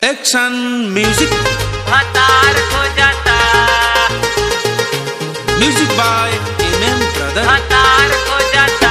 action music हतार हो जाता music by M M brother हतार हो जाता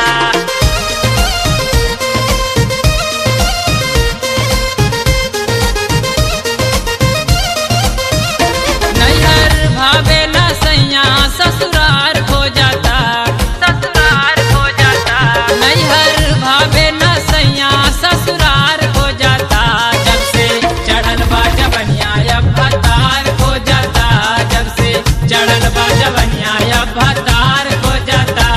नैहर भावे न सैया ससुरार हो जाता ससुरार हो जाता नैहर भावे न सैया ससुरार हो जाता जब से चढ़ल बा जबनिया अब भतार हो जाता जब से चढ़ल बा जबनिया अब भतार हो जाता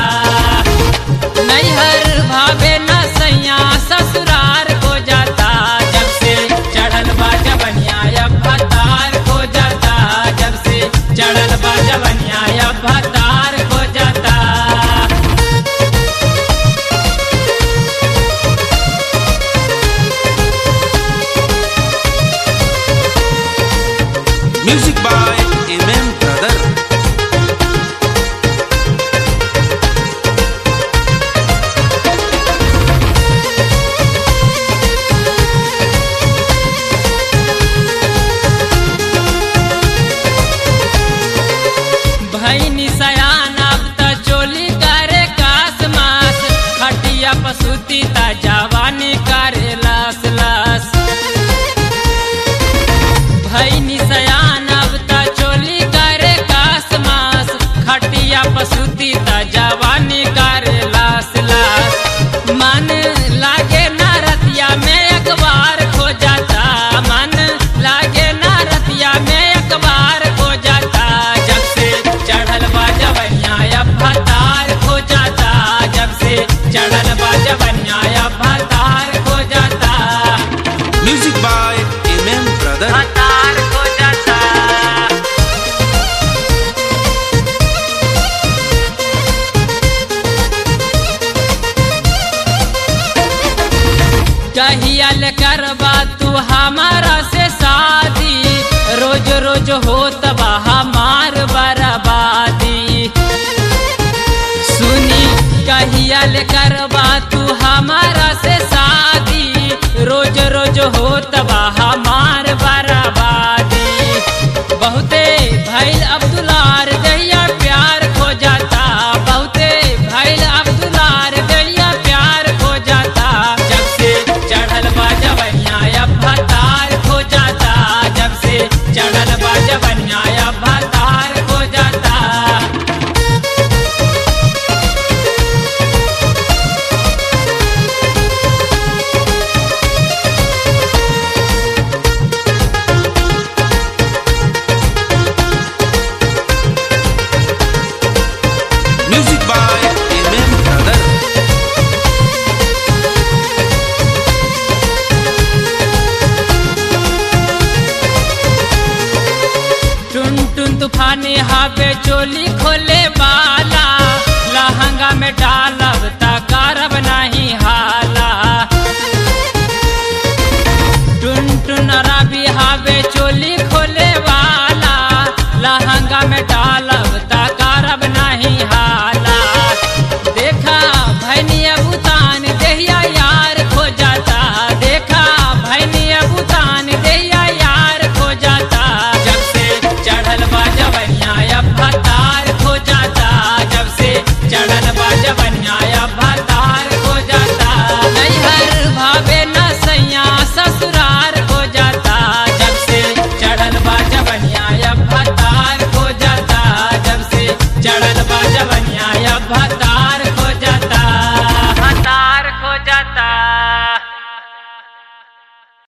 नैहर भावे न सैया ससुरार हो जाता जब से चढ़ल बा जबनिया अब भतार हो जाता जब से चढ़ल बा जबनिया अब भतार हो जाता music by M M brother भैनी सयान अब त चोली करे कास मास खटिया पसुती ता जवानी करे लास लास भैनी सयान अब त चोली करे कास मास खटिया पसुती ता जवानी करे लास लास मन लागे ना रतिया में अखबार खो जाता मन लागे ना रतिया में अखबार खो जाता जब से चढ़ल बा जवनिया अब भतार खो जाता जब से चढ़ल बा जवनिया अब भतार खो जाता music by M M brother भतार खो जाता कहियल करबा तू हमारा से शादी रोज रोज होत बा हमार बर्बादी सुनी कहियल करबा तू हमारा से शादी रोज रोज होत बा हमार बर्बादी बहुते भैल अब्दुलार दैया प्यार खो जाता बहुते भैल अब्दुलार दैया प्यार खो जाता जब से चढ़ल बा जवनिया अब भतार खो जाता जब से चढ़ल बा जवनिया अब भतार खो जाता music by M M brother टुन टुन तूफानी हावे चोली